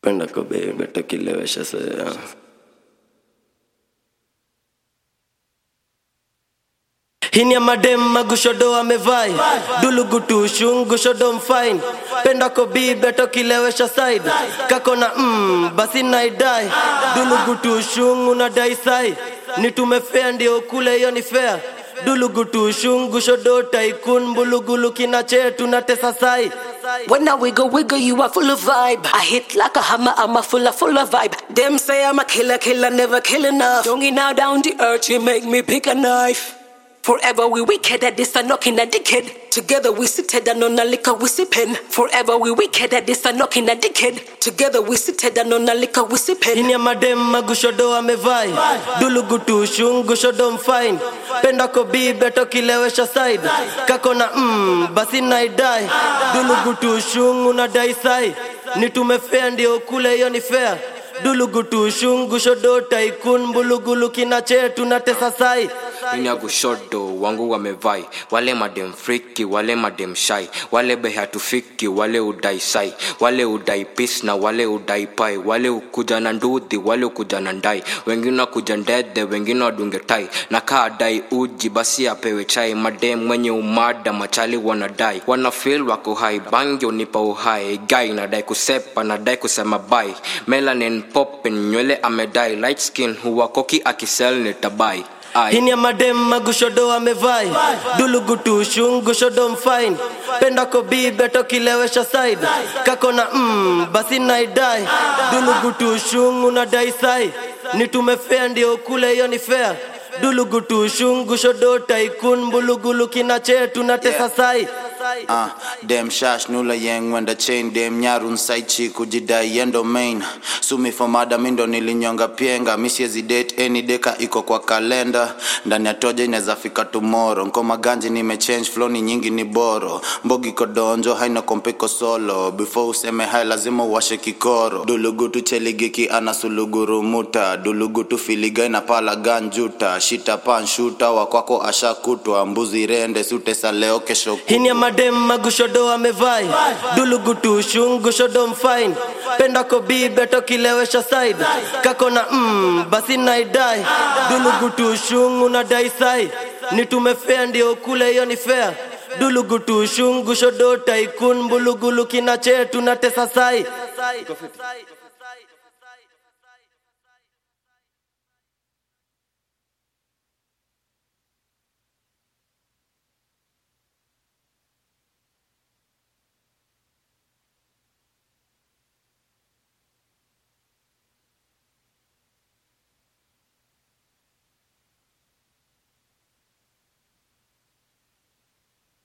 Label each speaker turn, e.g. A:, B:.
A: penda kobe beto kilewesha saya hini ya madem magushodo amevai dulugutu shungushodo mfine penda kobi beto kilewesha side kako na mm, basi naidai dulugutu shungu na dai sai nitume fea ndio kule hiyo ni fea dulugutu shungu shodo taikun mbulugulu kina chetu na tesa sai
B: When I wiggle, wiggle, you are full of vibe. I hit like a hammer, I'm a full of, full of vibe. Them say I'm a killer, killer, never kill enough. Don't now down the earth, you make me pick a knife. Forever we wicked at this and knocking a dickhead. Together we seated and on a liquor we sipping. Forever we wicked at this and knocking a dickhead. Together we seated and on a liquor we sipping.
A: hini ya madem magushodo amevai dulugutu shungushodo mfine penda kobi beto kilewesha side kako na mm, basi naidai dulugutu shungu na dai sai nitume fea ndio kule hiyo ni fea dulugutu shungu shodo taikun mbulugulu kina chetu na tesa sai
C: Nina gushodo wangu wamevai wale madem friki wale madem shai wale behatufiki wale udai sai wale udai pis na wale udai pai wale ukuja na ndudhi wale ukuja na ndai wengine wakuja ndede wengine wadunge tai na kaa dai uji basi apewe chai madem mwenye umada machali wanadai wana feel wako hai bangi unipa uhai gai nadai kusepa nadai kusema bai melanin popin nywele amedai light skin huwa koki akisel nitabai Ai.
A: hini ya madem magushodo amevai dulugutu shungushodo mfine penda kobi beto kilewesha side kako na mm, basi naidai dulugutu shungu na dai sai nitume fea ndio kule hiyo ni fea dulugutu shungu shodo taikun mbulugulu kina chetu na tesa sai
D: Uh, dem shash nula yeng wenda chain dem nyarun side chick kujidai yendo main sumi for mada mindo nilinyonga pienga misiezi date any deka iko kwa kalenda ndani ya toja inaweza fika tomorrow nkoma ganji nimechange flow ni nyingi ni boro mbogi kodonjo haina kompeko solo before useme hai lazima uwashe kikoro dulugutu cheligiki ana suluguru muta dulugutu filigai na pala ganjuta shita pan shuta wakwako ashakutwa mbuzi rende sutesa leo kesho
A: hini ya madem magushodo amevai dulugutu shungushodo mfine penda kobi beto kilewesha side kako na mm, basi naidai dulugutu shungu na dai sai nitume fea ndio kule hiyo ni fea dulugutu shungu shodo taikun mbulugulu kina chetu na tesa sai